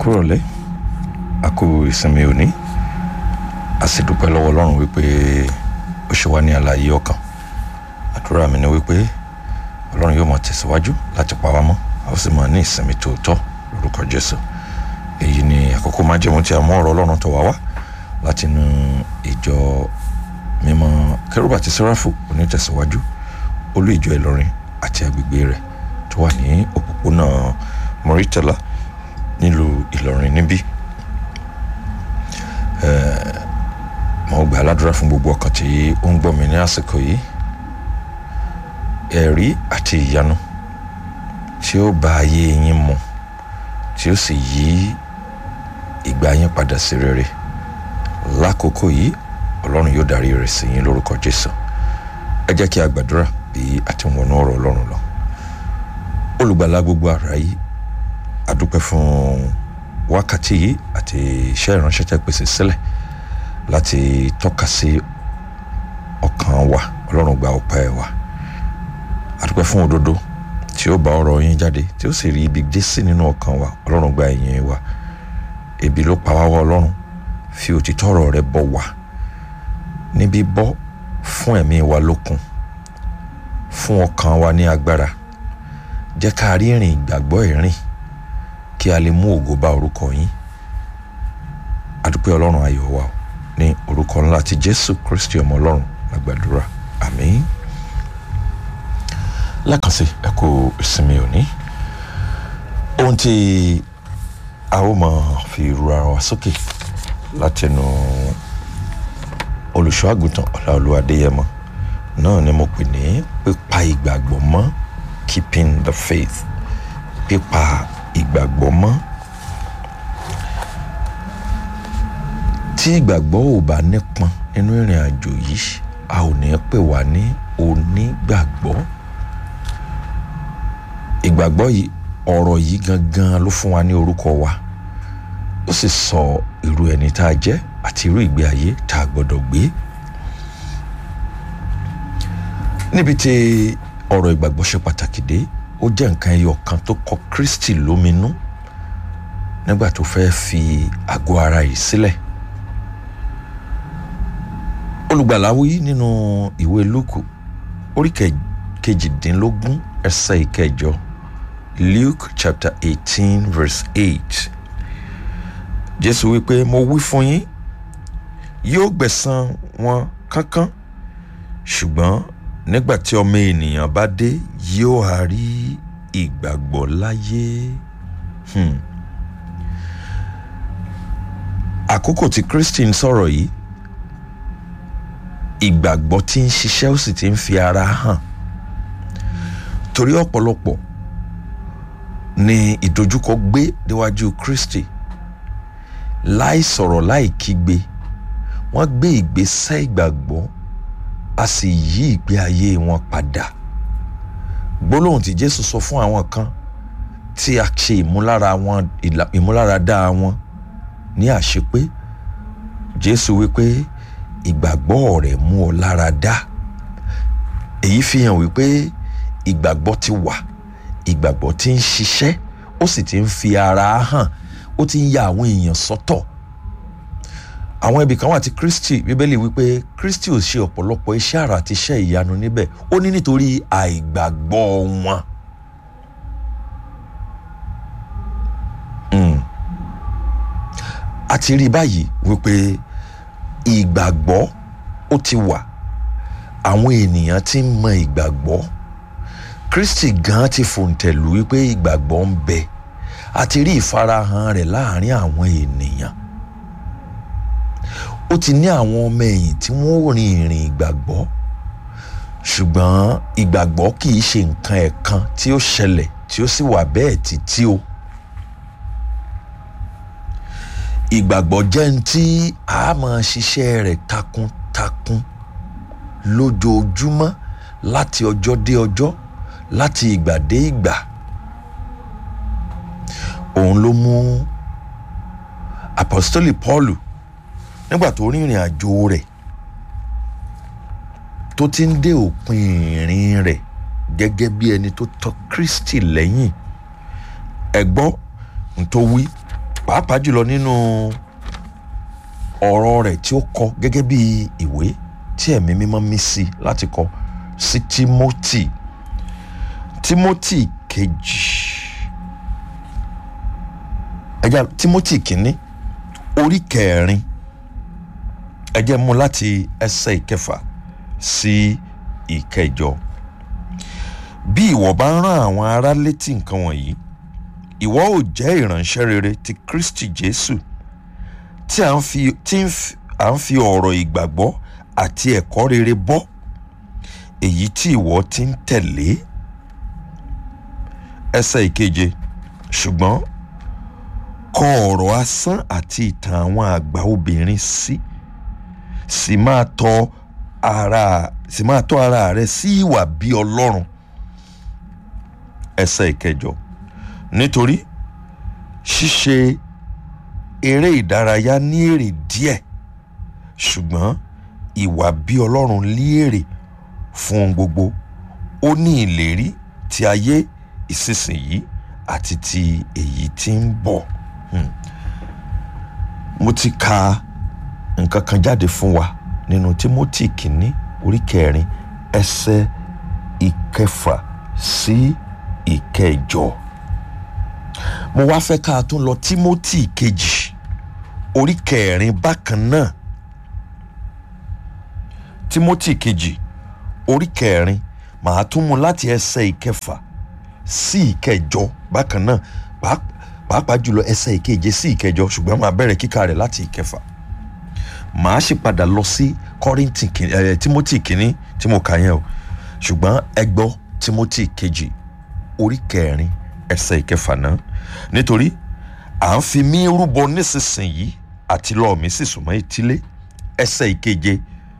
kúrọ̀lẹ́ a kú ìsinmi òní a sì dúpẹ́ lọ́wọ́ ọlọ́run wípé ó ṣe wá ní àlàyé ọkàn àdúrà mi ni wípé ọlọ́run yóò máa tẹ̀síwájú láti pa wá mọ́ a ó sì máa ní ìsinmi tòótọ́ lórúkọ jésù èyí ni àkókò májẹ̀mú tí a mú ọ̀rọ̀ ọlọ́run tó wá wá láti inú ìjọ mímọ́ kérúbù àti sẹ́ráfù onítẹ̀síwájú olú ìjọ ìlọrin àti agbègbè rẹ̀ tó wà ní òpópónà mọ́rítẹ́lá nílùú ìlọrin níbí mo gbà ládùúrà fún gbogbo ọkàn tí ó ń gbọ́ mi ní àsìkò yìí ẹ̀rí àti ìyanu tí ó bá ayé yín mu tí ó sì yí ìgbà yín padà sí rere lákòókò yìí ọlọ́run yóò darí rẹ̀ sí yín lórúkọ jésù ẹ jẹ́ kí a gbàdúrà bí a ti ń wọnú ọ̀rọ̀ ọlọ́run lọ olùgbàlà gbogbo àráyé adúpẹ́ fún wákàtí yìí àti iṣẹ́ ìránṣẹ́ tẹ́ pèsè sílẹ̀ láti tọ́ka sí ọkàn wa ọlọ́run gba ọpẹ́ wa adúpẹ́ fún òdodo tí ó bá ọ̀rọ̀ yín jáde tí ó sì rí ibi dé sí nínú ọkàn wa ọlọ́run gba ìyìn wa ebi ló pa wá wá ọlọ́run fi òtítọ́ ọ̀rọ̀ rẹ bọ̀ wá níbi bọ́ fún ẹ̀mí wa lókun fún ọkàn wa ní agbára jẹ́ ká rí ìrìn ìgbàgbọ́ ìrìn kí a lè mú ògo bá orúkọ yín adúpẹ́ ọlọ́run ayọ̀ wa ní orúkọ ńlá ti jésù kristi ọmọ ọlọ́run lágbàdúrà àmín lẹ́ẹ̀kanṣe ẹ kú ìsinmi òní ohun tí a ó máa fi ru ara wa sókè látinú olùṣọ́ àgùntàn ọláolúwa adéyẹmọ náà ni mo pè ní pípa ìgbàgbọ́ mọ́ keeping the faith pípa ìgbàgbọ́ mọ́ tí ìgbàgbọ́ ò bá nípọn nínú ìrìn àjò yìí a ò ní pè wá ní onígbàgbọ́ ìgbàgbọ́ yìí ọ̀rọ̀ yìí gangan ló fún wa ní orúkọ wa ó sì sọ irú ẹni tá a jẹ́ àti irú ìgbé ayé tá a gbọ́dọ̀ gbé níbi tí ọ̀rọ̀ ìgbàgbọ́ ṣe pàtàkì dé ó jẹ́ nǹkan ẹyọ kan tó kọ Kristi lóminú nígbà tó fẹ́ fi àgọ́ ara yìí sílẹ̀ olùgbàláwí nínú ìwé Lúùkù orí kejìdínlógún ẹsẹ̀ ìkẹjọ Luke chapter eighteen verse eight Jésù wípé mo wí fún yín yóò gbẹ̀san wọn kánkán ṣùgbọ́n nígbà tí ọmọ ènìyàn bá dé yóò á rí ìgbàgbọ́ láyé. Hmm. àkókò tí Kristi ń sọ̀rọ̀ yìí ìgbàgbọ́ tí ń ṣiṣẹ́ ó sì ti ń fi ara hàn torí ọ̀pọ̀lọpọ̀ ni ìdojúkọ gbé níwájú Kristi láì sọ̀rọ̀ láì kígbe wọ́n gbé ìgbésẹ̀ ìgbàgbọ́ a sì yí ìgbé ayé wọn padà gbólóhùn tí Jésù sọ fún àwọn kan tí a ṣe ìmúlára wọn ìmúláradá wọn ní àṣepé Jésù wípé ìgbàgbọ́ rẹ̀ mú ọ lára dá èyí fi hàn wípé ìgbàgbọ́ ti wà ìgbàgbọ́ ti ń ṣiṣẹ́ ó sì ti ń fi ara hàn ó ti ń ya àwọn èèyàn sọ́tọ̀ àwọn ibì kan wà tí Kristi bíbélì wípé Kristi ò ṣe ọ̀pọ̀lọpọ̀ iṣẹ́ àrà àti iṣẹ́ ìyanu níbẹ̀ ó ní nítorí àìgbàgbọ́ wọn. a ti rí báyìí wípé ìgbàgbọ́ ó ti wà àwọn ènìyàn ti ń mọ ìgbàgbọ́ Kristi gan ti fòǹtẹ̀lù wípé ìgbàgbọ́ ń bẹ a ti rí ìfarahàn rẹ̀ láàrin àwọn ènìyàn ó ti ní àwọn ọmọ ẹ̀yìn tí wọ́n rin ìrìn ìgbàgbọ́ ṣùgbọ́n ìgbàgbọ́ kì í ṣe nǹkan ẹ̀kan tí ó ṣẹlẹ̀ tí ó sì wà bẹ́ẹ̀ títí o ìgbàgbọ́ jẹ́ ní tí a máa ṣiṣẹ́ rẹ̀ takuntakun lójoojúmọ́ láti ọjọ́ dé ọjọ́ láti ìgbà dé ìgbà òun ló mú apostoli Paulu nígbà tó rìnrìn àjò rẹ̀ tó ti ń dé òpin ìrìn rẹ̀ gẹ́gẹ́ bí ẹni tó tọ̀ Kristi lẹ́yìn ẹ gbọ́ n tó wí pàápàá jùlọ nínú ọ̀rọ̀ rẹ̀ tí ó kọ gẹ́gẹ́ bí ìwé tí ẹ̀mí mímọ́ mí sí láti kọ sí Timothy Timothy kejì ẹja Timothy kìíní orí kẹrin ẹ jẹ́ mú láti ẹsẹ̀ ìkẹfà sí ìkẹjọ bí ìwọ bá ń rán àwọn ará létí nǹkan wọ̀nyí ìwọ ò jẹ́ ìránṣẹ́ rere ti Kristi Jésù tí à ń fi tí à ń fi ọ̀rọ̀ ìgbàgbọ́ àti ẹ̀kọ́ rere bọ́ èyí tí ìwọ ti ń tẹ̀lé ẹsẹ̀ ìkeje ṣùgbọ́n kọ ọ̀rọ̀ asán àti ìtàn àwọn àgbà obìnrin sí sì máa tọ́ ara sì máa tọ́ ara rẹ sí ìwà bí Ọlọ́run ẹsẹ̀ ìkẹjọ nítorí ṣíṣe eré ìdárayá ní èrè díẹ̀ ṣùgbọ́n ìwà bí Ọlọ́run lé èrè fún ohun gbogbo ó ní ìlérí ti ayé ìsinsìnyí àti ti èyí tí ń bọ̀ hmm. mo ti ka nǹkan kan jáde fún wa nínú Timothy kìíní orí kẹrin ẹsẹ̀ ìkẹfà sí ìkẹjọ mo wá fẹ́ ká tún lọ Timothy kejì orí kẹrin bákan náà Timothy kejì orí kẹrin màá tún mú láti ẹsẹ̀ ìkẹfà sí ìkẹjọ bákan náà pàápàá jùlọ ẹsẹ̀ ìkeje sí ìkẹjọ ṣùgbọ́n màá bẹ̀rẹ̀ kíkà rẹ̀ láti ìkẹfà màá sì padà lọ sí Kọ́ríńtì ẹ̀ Timothy kìíní tí mo kà yẹn o ṣùgbọ́n ẹ gbọ́ Timothy kejì orí kẹrin ẹsẹ̀ ìkẹfà náà nítorí à ń fi mí rúbọ nísinsìnyí àti lọ́ọ̀ mi sì súnmọ́ etílé ẹsẹ̀ ìkeje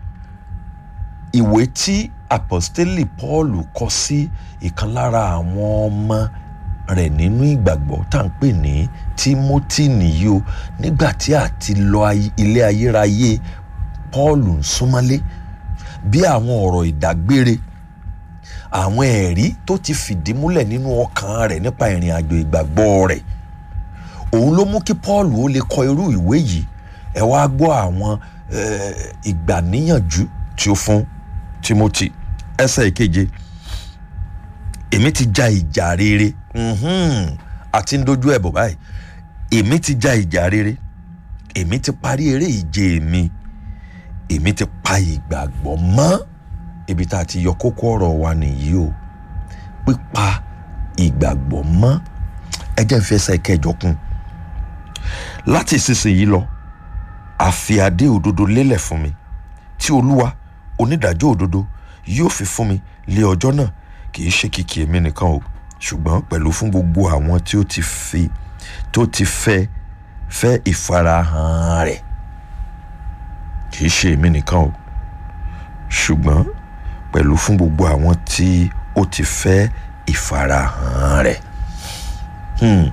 ìwé tí apostoli Paul kọ sí ìkan lára àwọn ọmọ rẹ̀ nínú ìgbàgbọ́ tá à ń pè ní Timothy nìyí o nígbà tí a ti lọ ilé ayérayé Paul ń súnmọ́lé bí àwọn ọ̀rọ̀ ìdágbére àwọn ẹ̀rí tó ti fìdí múlẹ̀ nínú ọkàn rẹ̀ nípa ìrìn àjò ìgbàgbọ́ rẹ̀ òun ló mú kí Paul ó lè kọ irú ìwé yìí ẹ wá gbọ́ àwọn ìgbàníyànjú tí ó fún Timothy ẹsẹ̀ ìkeje èmi ti ja ìjà rere àti ń dojú ẹ̀ bọ̀ báyìí èmi ti ja ìjà rere èmi ti parí eré ìje mi èmi ti pa ìgbàgbọ́ mọ́ ibi tá a ti yọ kókó ọ̀rọ̀ wa nìyí o pípa ìgbàgbọ́ mọ́ ẹ jẹ́ n fi ẹsẹ̀ kẹjọ kún láti ìsinsìnyí lọ àfi adé òdodo lélẹ̀ fún mi tí olúwa onídàájọ́ òdodo yóò fi fún mi lé ọjọ́ náà kì í ṣe kìkì èmi nìkan o ṣùgbọ́n pẹ̀lú fún gbogbo àwọn tí ó ti fi tó ti fẹ́ fẹ́ ìfarahàn rẹ̀ kì í ṣe èmi nìkan o ṣùgbọ́n pẹ̀lú fún gbogbo àwọn tí ó ti fẹ́ ìfarahàn rẹ̀. Hmm.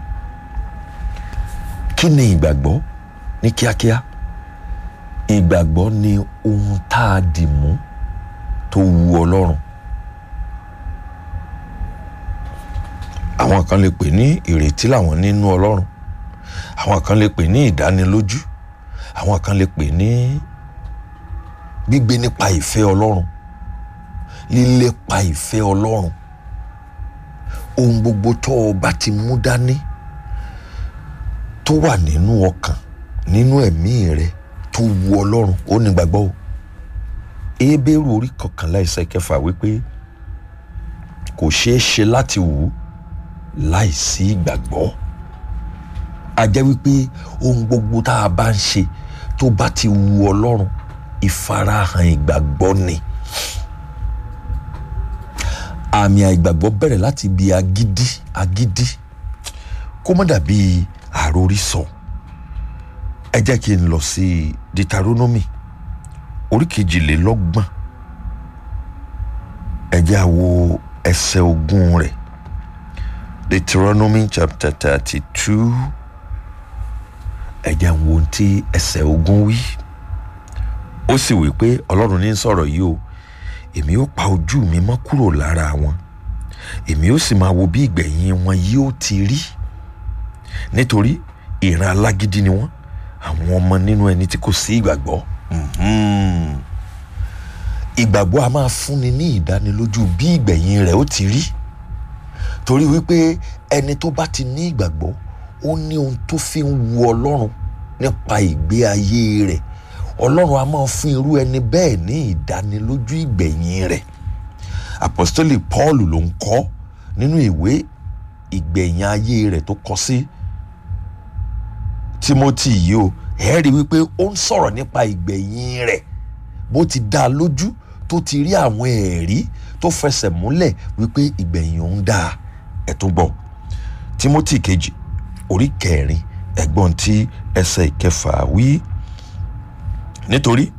kí ni ìgbàgbọ́ ní kíákíá ìgbàgbọ́ ni ohun tá a dì mú tó wu ọlọ́run àwọn kan lè pè ní ìrètí làwọn nínú ọlọ́run àwọn kan lè pè ní ìdánilójú àwọn kan lè pè ní gbígbé nípa ìfẹ́ ọlọ́run lílépa ìfẹ́ ọlọ́run ohun gbogbo tó o bá ti mú dání tó wà nínú ọkàn nínú ẹ̀mí rẹ tó wu ọlọ́run ó ní gbàgbọ́ o Hébérù orí kọkànlá ẹsẹ̀ kẹfà wípé kò ṣeé ṣe láti wù ú láìsí ìgbàgbọ́ a jẹ́ wípé ohun gbogbo tá a bá ń ṣe tó bá ti wu ọlọ́run ìfarahàn ìgbàgbọ́ ni àmì àìgbàgbọ́ bẹ̀rẹ̀ láti ibi agídí agídí kó má dàbí àròrísọ ẹ jẹ́ kí n lọ sí Deuteronomy orí kejìlélọ́gbọ̀n ẹ jẹ́ á wo ẹsẹ̀ ogún rẹ̀ Deuteronomy chapter thirty two ẹ jẹ́ á wo ohun tí ẹsẹ̀ ogún wí ó sì wí pé Ọlọ́run ní sọ̀rọ̀ yìí o èmi ó pa ojú mi mọ́ kúrò lára wọn èmi ó sì máa wo bí ìgbẹ̀yìn wọn yóò ti rí nítorí ìran alágídí ni wọ́n àwọn ọmọ nínú ẹni tí kò sí ìgbàgbọ́ Mhm. ìgbàgbọ́ a máa fúnni ní ìdánilójú bí ìgbẹ̀yìn rẹ̀ ó ti rí torí wípé ẹni tó bá ti ní ìgbàgbọ́ ó ní ohun tó fi ń wu ọlọ́run nípa ìgbé ayé rẹ̀ ọlọ́run a máa fún irú ẹni bẹ́ẹ̀ ní ìdánilójú ìgbẹ̀yìn rẹ̀ apostoli paul ló ń kọ́ nínú ìwé ìgbẹ̀yìn ayé rẹ̀ tó kọ sí timothy yìí o ẹ rí wípé ó ń sọ̀rọ̀ nípa ìgbẹ̀yìn rẹ̀ bó ti dá a lójú tó ti rí àwọn ẹ̀rí tó fẹsẹ̀ múlẹ̀ wípé ìgbẹ̀yìn òun dáa ẹ̀ tún gbọ́ timothy kejì orí kẹrin ẹ̀gbọ́n tí ẹsẹ̀ ìkẹfà wí nítorí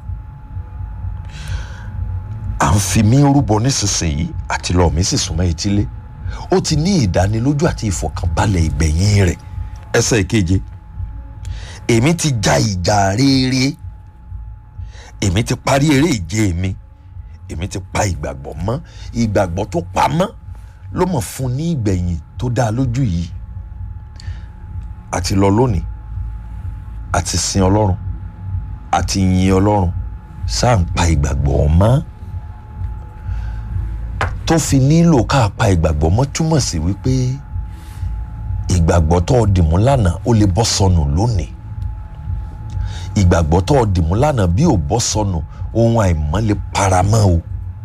à ń fi mí rúbọ nísinsìnyí àti lọ mí sì súnmọ́ etílé ó ti ní ìdánilójú àti ìfọ̀kànbalẹ̀ ìgbẹ̀yìn rẹ̀ ẹsẹ̀ ìkeje èmi ti ja ìjà rere èmi ti parí eré ìje mi èmi ti pa ìgbàgbọ́ mọ́ ìgbàgbọ́ tó pa mọ́ ló mọ̀ fún ní ìgbẹ̀yìn tó dáa lójú yìí àti lọ lónìí àti sin ọlọ́run àti yin ọlọ́run sáà ń pa ìgbàgbọ́ mọ́ tó fi nílò ká pa ìgbàgbọ́ mọ́ túmọ̀ sí wípé ìgbàgbọ́ tó dìmú lánàá ó lè bọ́ sọnù lónìí ìgbàgbọ́ tó dìmú lánàá bí ò bọ́ sọnù ohun àìmọ́ lè paramọ́ o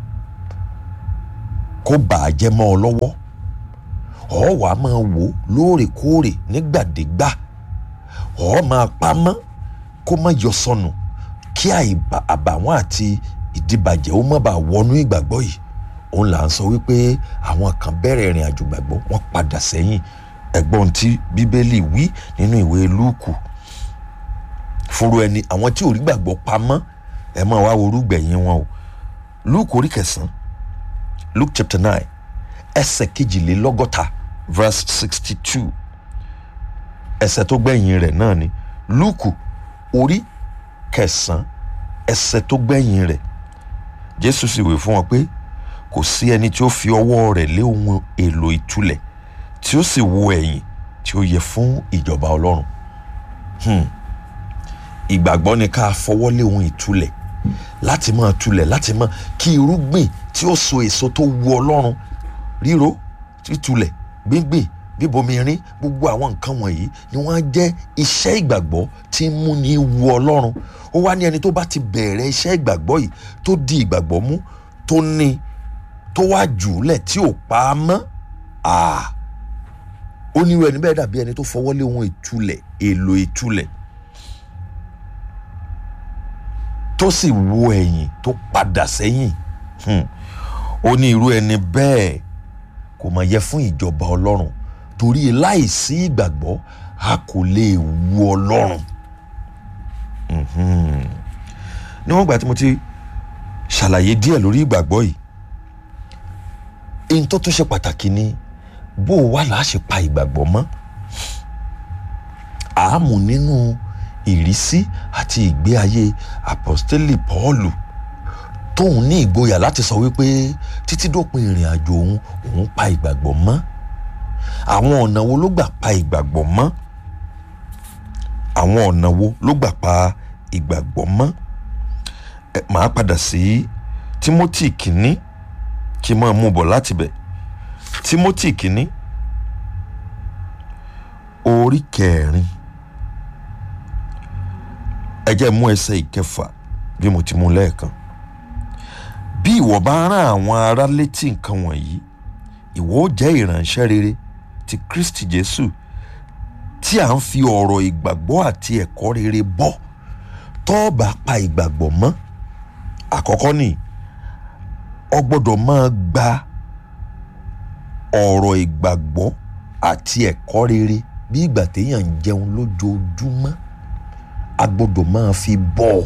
kó bàá jẹ́ mọ́ ọ lọ́wọ́ ọ̀ wá máa wò lóòrèkóòrè nígbàdégbà ọ̀ máa pamọ́ kó má yọ sọnù kí àbàwọ́n àti ìdìbàjẹ́ ó má bàa wọnú ìgbàgbọ́ yìí òun là ń sọ wípé àwọn kan bẹ̀rẹ̀ ìrìn àjò gbàgbọ́ wọ́n padà sẹ́yìn ẹ̀gbọ́n tí bíbélì wí nínú ìwé lúùkù fúru ẹni àwọn tí ò rí gbàgbọ́ pamọ́ ẹ máa wá orúgbẹ̀yìn wọn o lúùkù orí kẹsàn-án luke chapter nine ẹsẹ̀ kejìlélọ́gọ́ta verse sixty two ẹsẹ̀ tó gbẹ̀yìn rẹ̀ náà ni lúùkù orí kẹsàn-án ẹsẹ̀ tó gbẹ̀yìn rẹ̀ jésù sì wí fún wọn pé kò sí ẹni tí ó fi ọwọ́ rẹ̀ lé ohun èlò ìtúlẹ̀ tí ó sì wo ẹ̀yìn tí ó yẹ fún ìjọba ọlọ́run ìgbàgbọ́ ni ká fọwọ́ lé ohun ìtúlẹ̀ láti máa tulẹ̀ láti máa kí irúgbìn tí ó so èso tó wu ọlọ́run ríro títulẹ̀ gbíngbìn bíbomirin gbogbo àwọn nǹkan wọ̀nyí ni wọ́n á jẹ́ iṣẹ́ ìgbàgbọ́ tí ń múni wu ọlọ́run ó wá ní ẹni tó bá ti bẹ̀rẹ̀ iṣẹ́ ìgbàgbọ́ yìí tó di ìgbàgbọ́ mú tó ní tó wá jùúlẹ̀ tí ò pa á mọ́ ó ní irú ẹni bẹ́ẹ̀ dàbí ẹni tó fọwọ́ lé ohun ìtulẹ̀ èlò ìtulẹ̀ tó sì wo ẹ̀yìn tó padà sẹ́yìn ó ní irú ẹni bẹ́ẹ̀ kò mà yẹ fún ìjọba ọlọ́run torí láìsí ìgbàgbọ́ a kò lè wu ọlọ́run níwọ̀n ìgbà tí mo ti ṣàlàyé díẹ̀ lórí ìgbàgbọ́ yìí ohun tó tún ṣe pàtàkì ni bó o wà láà ṣe pa ìgbàgbọ́ mọ́ àámú nínú ìrísí àti ìgbé ayé apostoli Pọ́ọ̀lù tóun ní ìgboyà láti sọ wípé títí dópin ìrìn àjò òun òun pa ìgbàgbọ́ mọ́ àwọn ọ̀nà wo ló gbà pa ìgbàgbọ́ mọ́ àwọn ọ̀nà wo ló gbà pa ìgbàgbọ́ mọ́ màá padà sí Timothy kìíní kí n máa mú bọ̀ láti bẹ̀ Timothy kìíní orí kẹrin ẹ jẹ́ mú ẹsẹ̀ ìkẹfà bí mo ti mú lẹ́ẹ̀kan bí ìwọ bá rán àwọn ará létí nǹkan wọ̀nyí ìwọ ó jẹ́ ìránṣẹ́ rere ti Kristi Jésù tí à ń fi ọ̀rọ̀ ìgbàgbọ́ àti ẹ̀kọ́ rere bọ́ tó bá pa ìgbàgbọ́ mọ́ àkọ́kọ́ ni ọ gbọ́dọ̀ máa gba ọ̀rọ̀ ìgbàgbọ́ àti ẹ̀kọ́ rere bí ìgbà téèyàn ń jẹun lójoojúmọ́ a gbọ́dọ̀ máa fi bọ́ ọ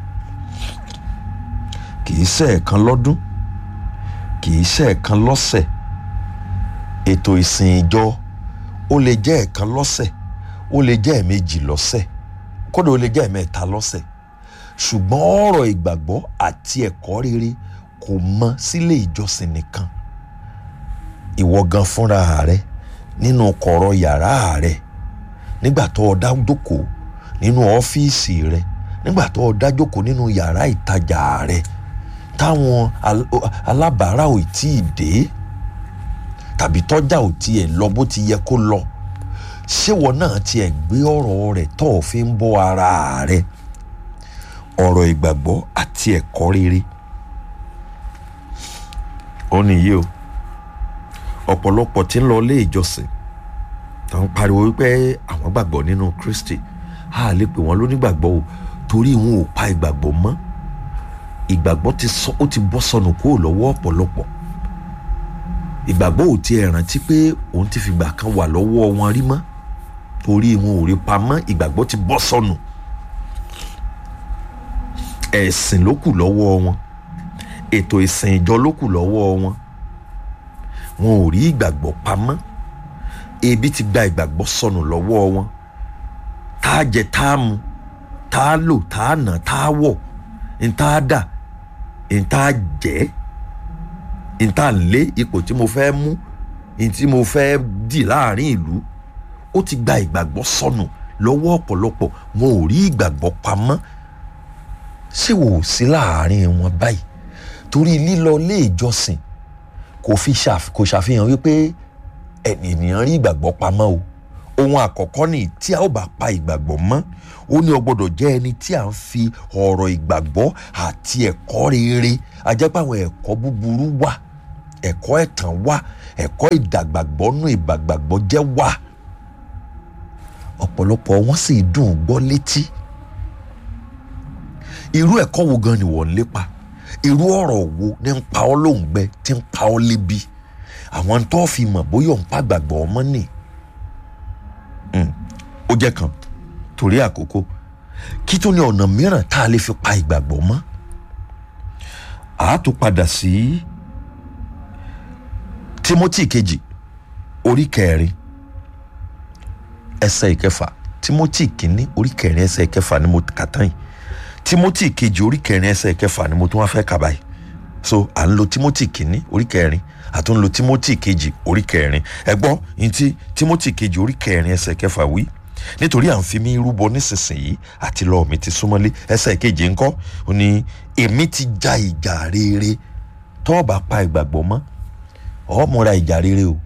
kìí ṣe ẹ̀kan lọ́dún kìí ṣe ẹ̀kan lọ́sẹ̀ ètò ìsìn ìjọ ó lè jẹ́ ẹ̀kan lọ́sẹ̀ ó lè jẹ́ ẹ̀mejì lọ́sẹ̀ kódà ó lè jẹ́ ẹ̀mẹ́ta lọ́sẹ̀ ṣùgbọ́n ọ̀rọ̀ ìgbàgbọ́ àti ẹ̀kọ́ rere kò mọ sílé ìjọsìn nìkan ìwọ gan fúnra rẹ nínú kọ̀rọ̀ yàrá rẹ nígbà tó o dá jókòó nínú ọ́fíìsì rẹ nígbà tó o dá jókòó nínú yàrá ìtajà rẹ táwọn alábàárà ò tí ì dé tàbí tọ́jà ò tiẹ̀ lọ bó ti yẹ kó lọ ṣéwọ náà tiẹ̀ gbé ọ̀rọ̀ rẹ̀ tó o fi ń bọ́ ara rẹ ọ̀rọ̀ ìgbàgbọ́ àti ẹ̀kọ́ rere ó nìyí o ọ̀pọ̀lọpọ̀ tí ń lọ ilé ìjọsìn tó ń pariwo wípé àwọn gbàgbọ́ nínú Kristi a lè pè wọ́n lónígbàgbọ́ o torí wọn ò pa ìgbàgbọ́ mọ́ ìgbàgbọ́ ti sọ ó ti bọ́ sọnù kúrò lọ́wọ́ ọ̀pọ̀lọpọ̀ ìgbàgbọ́ ò tiẹ̀ rántí pé òun ti fìgbà kan wà lọ́wọ́ wọn rí mọ́ torí wọn ò rí pamọ́ ìgbàgbọ́ ti bọ́ sọnù ẹ̀sìn ló kù lọ́wọ́ wọn ètò ìsìn ìjọ ló kù lọ́wọ́ wọn wọn ò rí ìgbàgbọ́ pamọ́ ebi ti gba ìgbàgbọ́ sọnù lọ́wọ́ wọn tá a jẹ tá a mu tá a lò tá a nà tá a wọ̀ n tá a dà n tá a jẹ́ n tá a lé ipò tí mo fẹ́ mú n tí mo fẹ́ dì láàrin ìlú ó ti gba ìgbàgbọ́ sọnù lọ́wọ́ ọ̀pọ̀lọpọ̀ wọn ò rí ìgbàgbọ́ pamọ́ ṣé wò ó sí láàrin wọn báyìí torí lílọ ilé ìjọsìn kò fi kò ṣàfihàn wípé ènìyàn rí ìgbàgbọ́ pamọ́ o ohun àkọ́kọ́ ni tí a ó bá pa ìgbàgbọ́ mọ́ ó ní o gbọ́dọ̀ jẹ́ ẹni tí a ń fi ọ̀rọ̀ ìgbàgbọ́ àti ẹ̀kọ́ rere ajẹ́pẹ́ àwọn ẹ̀kọ́ búburú wà ẹ̀kọ́ ẹ̀tàn wà ẹ̀kọ́ ìdàgbàgbọ́ nù ìgbàgbàgbọ́ jẹ́ wà ọ̀pọ̀lọpọ̀ wọn sì dùn gbọ́ létí irú ẹ̀kọ́ wo gan ni wọ́n ń lépa irú ọ̀rọ̀ wo ní ń pa ọ́ lóǹgbẹ tí ń pa ọ́ lébi àwọn tó fi mọ̀ bóyá òun pa gbàgbọ́ ọmọ nì ó jẹ́ kan torí àkókò kí tó ní ọ̀nà mìíràn tá a lè fi pa ìgbàgbọ́ mọ́ a tún padà sí Timothy kejì orí kẹrin ẹsẹ̀ ìkẹfà Timothy kìíní orí kẹrin ẹsẹ̀ ìkẹfà ni mo kà tán yìí Timothy kejì orí kẹrin ẹsẹ̀ ìkẹfà ni mo tún wá fẹ́ kà báyìí so à ń lo Timothy kìíní orí kẹrin àtún lo Timothy kejì orí kẹrin ẹ gbọ́ ní ti Timothy kejì orí kẹrin ẹsẹ̀ kẹfà wí nítorí à ń fi mí rúbọ nísinsìnyí àti lọ́ọ̀ mi ti súnmọ́lé ẹsẹ̀ kejì ńkọ́ ó ní èmi ti ja ìjà rere tó o bá pa ìgbàgbọ́ mọ́ ọ múra ìjà rere o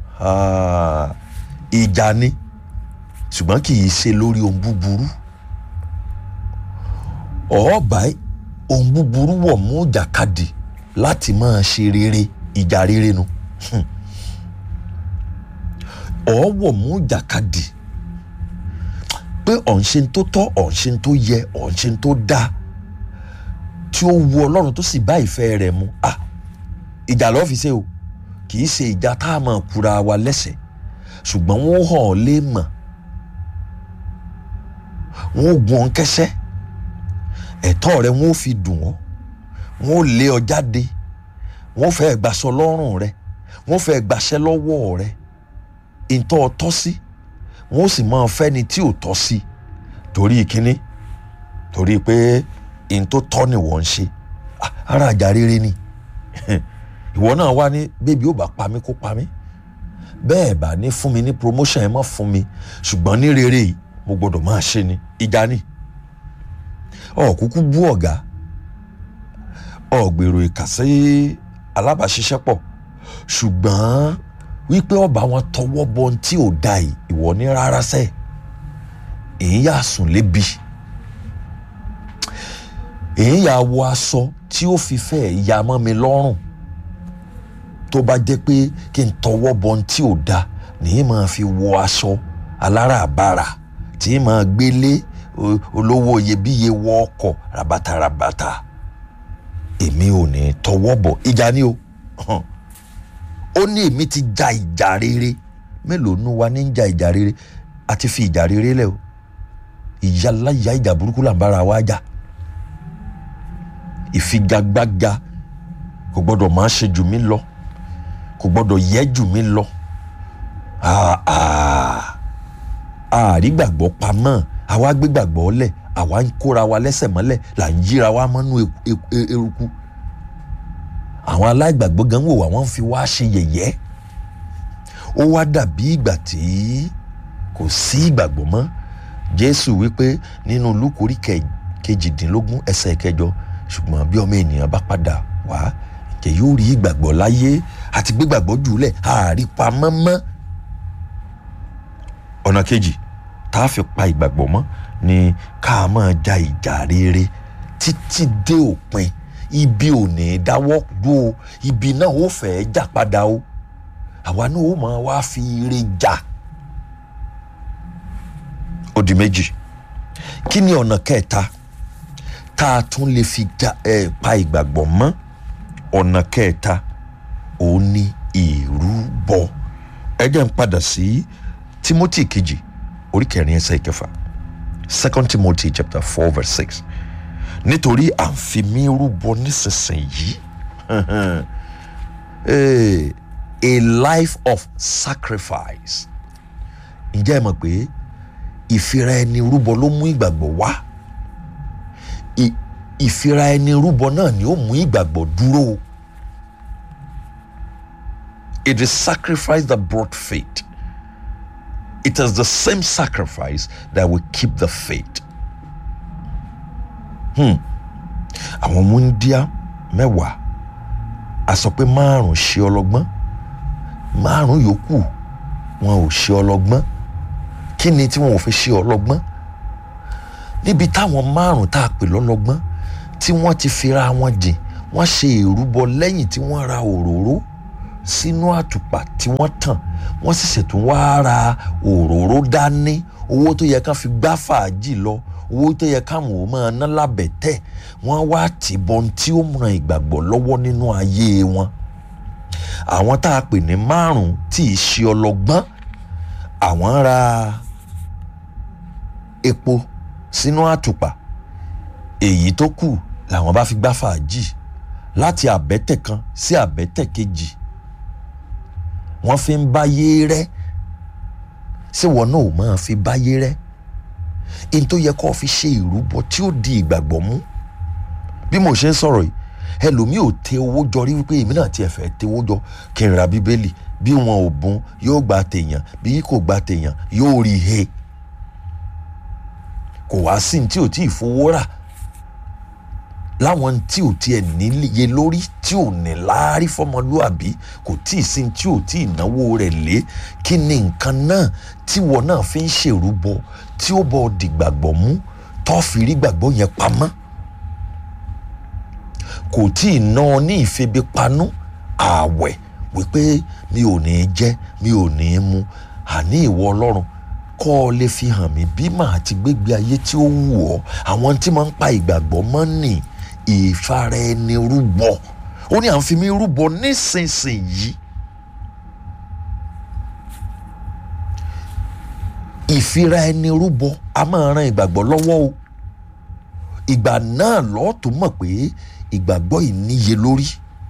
ìjà ni ṣùgbọ́n kì í ṣe lórí ohun búburú ọ̀ọ́bà ohun búburú wọ̀ mú jàkadì láti máa ṣe rere ìjà rere nu ọ̀ọ́wọ̀ mú jàkadì pé ọ̀nṣe tó tọ́ ọ̀nṣe tó yẹ ọ̀nṣe tó dáa tí ó wu ọlọ́run tó sì bá ìfẹ́ rẹ̀ mu à ìjà lọ́ọ́ fi ṣe o kì í ṣe ìjà tá a máa kura wa lẹ́sẹ̀ ṣùgbọ́n wọ́n hàn ọ́ lé mọ̀ wọ́n gun ọ́n kẹ́sẹ́ ẹ̀tọ́ rẹ wọ́n fi dùn ọ́ wọ́n lé ọ jáde wọ́n fẹ́ gbaṣọ lọ́rùn rẹ wọ́n fẹ́ gbaṣẹ́ lọ́wọ́ rẹ ìtọ́ ọ tọ́ sí wọ́n sì máa fẹ́ni tí ò tọ́ sí torí kínní torí pé ìyẹn tó tọ́ ni wọ́n ń ṣe ara àjà rere ni ìwọ náà wá ní bébí ó bá pa mí kó pa mí bẹ́ẹ̀ bá ní fún mi ní promotion ẹ má fún mi ṣùgbọ́n ní rere yìí mo gbọ́dọ̀ máa ṣe ni ìjà ni ọ̀kúkú bú ọ̀gá ọ̀gbèrò ìkà sí alábàáṣiṣẹ́pọ̀ ṣùgbọ́n wípé ọba wọn tọwọ́ bọ ohun tí ò da yìí ìwọ ní rárá sẹ́ èyí yà sùn lébi èyí yà wọ aṣọ tí ó fi fẹ́ ya mọ́ mi lọ́rùn tó bá jẹ́ pé kí n tọwọ́ bọ ohun tí ò da nìyí máa fi wọ aṣọ aláràbarà tí máa gbélé olówó iyebíye wọ ọkọ̀ rabatarabata èmi ò ní tọwọ́ bọ̀ ìjà ni o ó ní èmi ti ja ìjà rere mélòó nu wa ní ń ja ìjà rere àti fi ìjà rere lẹ o ìyá láyà ìjà burúkú là ń bára wa jà ìfigagbága kò gbọdọ̀ máa ṣe jù mí lọ kò gbọdọ̀ yẹ jù mí lọ àárí gbàgbọ́ pamọ́ àwa gbé gbàgbọ́ lẹ̀ àwa ń kóra wa lẹ́sẹ̀ mọ́lẹ̀ là ń yíra wa mọ́nú eruku àwọn aláìgbàgbọ́ gan wò wá wọ́n fi wá ṣe yẹ̀yẹ́ ó wá dàbí ìgbà tí kò sí ìgbàgbọ́ mọ́ jésù wípé nínú lúkù orí kejìdínlógún ẹsẹ̀ kẹjọ ṣùgbọ́n bí ọmọ ènìyàn bá padà wá ǹjẹ́ yóò rí ìgbàgbọ́ láyé àti gbégbàgbọ́ jùlẹ̀ àárí pamọ́ mọ́ ọ̀nà kejì tá a fi pa ìgbàgbọ́ mọ́ ni ká máa ja ìjà rere títí dé òpin ibi ò ní dáwọ́ dúró ibi náà ó fẹ́ jà padà o àwa náà ó máa wá fi ire jà ó di méjì kí ni ọ̀nà kẹta tá a tún lè fi ja ẹ pa ìgbàgbọ́ mọ́ ọ̀nà kẹta òun ni ìrúbọ ẹ jẹ́ n padà sí timothy kejì orí kẹrin ẹsẹ̀ ìkẹfà second timothy chapter four verse six nítorí à ń fi mí rúbọ nísinsìnyí a life of sacrifice ǹjẹ́ ẹ mọ̀ pé ìfira ẹni rúbọ ló mú ìgbàgbọ́ wá ìfira ẹni rúbọ náà ni ó mú ìgbàgbọ́ dúró it is sacrifice that brought faith it is the same sacrifice that will keep the faith. Hmm. àwọn múndíá mẹ́wàá a sọ pé márùn ṣe ọlọ́gbọ́n márùn yòókù wọn ò ṣe ọlọ́gbọ́n kí ni tí wọn ò fi ṣe ọlọ́gbọ́n níbi táwọn márùn tá a pè lọ́lọ́gbọ́n tí wọ́n ti fira wọn jìn wọ́n ṣe ìrúbọ lẹ́yìn tí wọ́n ra òróró sínú àtùpà tí wọ́n tàn wọ́n sì ṣètò wá ra òróró dání owó tó yẹ ká fi gbá fàájì lọ owó tó yẹ káwọn ò máa ná lábẹ́tẹ̀ wọ́n wá tìbọn tí ó ran ìgbàgbọ́ lọ́wọ́ nínú ayé wọn àwọn tá a pè ní márùn tí ì ṣe ọlọ́gbọ́n àwọn ra epo sínú àtùpà èyí tó kù làwọn bá fi gbá fàájì láti àbẹ́tẹ̀ kan sí àbẹ́tẹ̀ kejì wọ́n fi ń báyé rẹ́ ṣé wọn náà ò máa fi báyé rẹ́ in tó yẹ kó fi ṣe ìrúbọ tí ó di ìgbàgbọ́ mú bí mo ṣe ń sọ̀rọ̀ yìí ẹlòmíì ò tẹ owó jọ rí wípé èmi náà tiẹ̀ fẹ́ tẹ owó jọ kí n ra bíbélì bí wọn ò bùn yóò gba tèèyàn bí kò gba tèèyàn yóò rí he kò wá sí ní tí ò tí ì fowó rà láwọn tí ò tiẹ̀ níye lórí tí ò ní láárí fọmọlúàbí kò tí ì sí tí ò tí ì náwó rẹ̀ lé kí ni nǹkan náà tí wọn náà fi ń ṣèrúbọ tí ó bọ̀ dìgbàgbọ́ mú tó fi rí gbàgbọ́ yẹn pamọ́ kò tí ì ná ọ ní ìfebipanú ààwẹ̀ wípé mi ò ní jẹ mi ò ní mu àní ìwọ ọlọ́run kọ́ ọ lè fi hàn mí bí màá ti gbégbé ayé tí ó wù ọ́ àwọn tí máa ń pa ìgbàgbọ́ mọ́ nì ìfara ẹni rúbọ ó ní à ń fi mí rúbọ nísinsìnyí ìfira ẹni rúbọ a máa ran ìgbàgbọ́ lọ́wọ́ o ìgbà náà lọ́ọ́ tó mọ̀ pé ìgbàgbọ́ yìí níye lórí.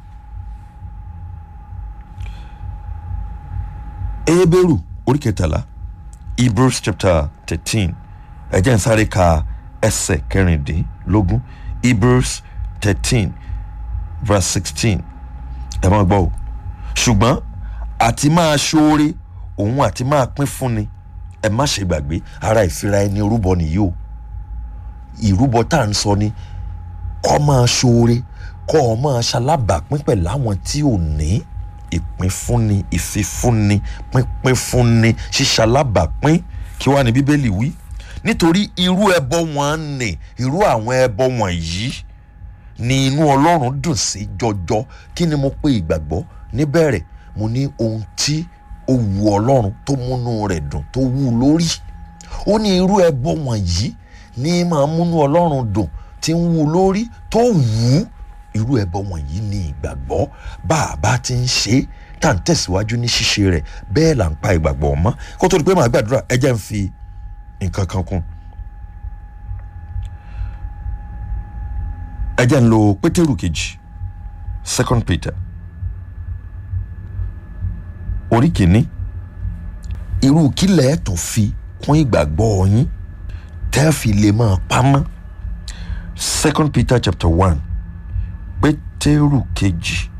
Hébérù orí kẹtàlá Hebrews chapter thirteen ẹ jẹ́ n sáré ka ẹsẹ̀ kẹrìndínlógún Hebrews thirteen verse sixteen ẹ máa gbọ́ o ṣùgbọ́n àti máa ṣoore òun àti máa pín fúnni ẹ má ṣe gbàgbé ara ìfira ẹni rúbọ nìyí o ìrúbọ tá à ń sọ ni kọ́ máa ṣoore kọ́ ọ máa ṣalábàápín pẹ̀lú àwọn tí ò ní ìpínfúnni ìfifúnni pínpín fúnni ṣíṣalábàápín kí wàá ní bíbélì wí nítorí irú ẹbọ wọn nì irú àwọn ẹbọ wọ̀nyí ni inú ọlọ́run dùn sí jọjọ kí ni mo pe ìgbàgbọ́ níbẹ̀rẹ̀ mo ní ohun tí ó wu ọlọ́run tó múnú rẹ̀ dùn tó wú lórí ó ní irú ẹbọ wọ̀nyí ní máa múnú ọlọ́run dùn tí ń wú lórí tó wù ú irú ẹbọ wọ̀nyí ní ìgbàgbọ́ bá a bá ti ń ṣe é tá à ń tẹ̀síwájú ní ṣíṣe rẹ̀ bẹ́ẹ̀ là ń pa ìgbàgbọ́ mọ́ kó tó di pé màá gbàdúrà ẹ jẹ́ ń fi nǹkan kan kún. ẹ jẹ́ ń lo pétérù kejì second peter orí kìíní irú kílẹ̀ tó fi kún ìgbàgbọ́ yín tẹ́ fi lè máa pamọ́ second peter chapter one pétérù kejì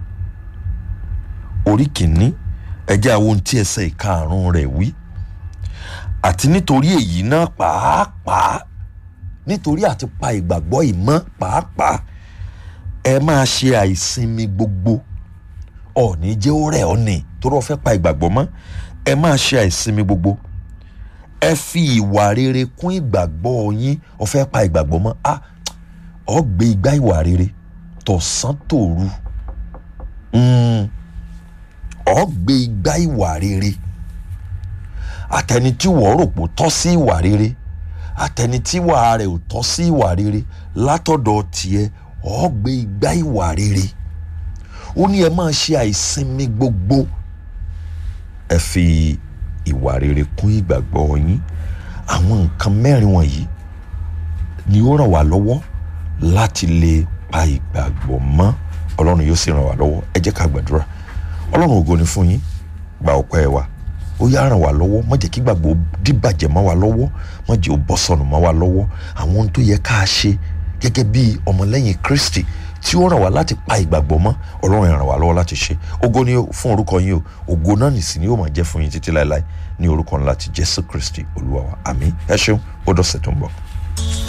orí kìíní ẹ jẹ́ àwọn ohun tí ẹsẹ̀ ìkarùn-ún rẹ̀ wí àti nítorí èyí náà pàápàá nítorí àti pa ìgbàgbọ́ ìmọ̀ pàápàá ẹ máa ṣe àìsinmi gbogbo ọ̀ọ́ni jẹ́ ó rẹ̀ ọ́ nì torí wọ́n fẹ́ pa ìgbàgbọ́ mọ́ ẹ máa ṣe àìsinmi gbogbo ẹ fi ìwà rere kún ìgbàgbọ́ yín ó fẹ́ pa ìgbàgbọ́ mọ́ a ọ gbé igbá ìwà rere tọ̀sán tòru ọ gbé igbá ìwà rere àtẹni tí wọ́n rò pò tọ́ sí ìwà rere àtẹni tí wàá rẹ̀ ò tọ́ sí ìwà rere látọ̀dọ̀ tiẹ̀ ọ gbé igbá ìwà rere ó ní ẹ máa ṣe àìsinmi gbogbo ẹ fi ìwà rere kún ìgbàgbọ́ yín àwọn nǹkan mẹ́rin wọ̀nyí ni ó ràn wá lọ́wọ́ láti lè pa ìgbàgbọ́ mọ́ ọlọ́run yóò sì ràn wá lọ́wọ́ ẹ jẹ́ ká gbàdúrà ọlọ́run ògo ni fún yín gba ọpẹ́ wa ó yá ràn wá lọ́wọ́ má jẹ́ kí gbàgbọ́ dìbàjẹ́ mọ́ wa lọ́wọ́ má jẹ́ ó bọ́ sọnù mọ́ wa lọ́wọ́ àwọn ohun tó yẹ ká ṣe gẹ́gẹ́ bí ọmọlẹ́yìn Kristi tí ó ràn wá láti pa ìgbàgbọ́ mọ́ ọlọ́run ràn wá lọ́wọ́ láti ṣe ògo ni fún orúkọ yín o ògo náà nìsí ni yóò máa jẹ́ fún yín títí láéláé ní orúkọ ńlá ti Jésù Kristi olúwa wa àmín ẹ ṣeun ó dọ̀sẹ̀ tó ń bọ̀.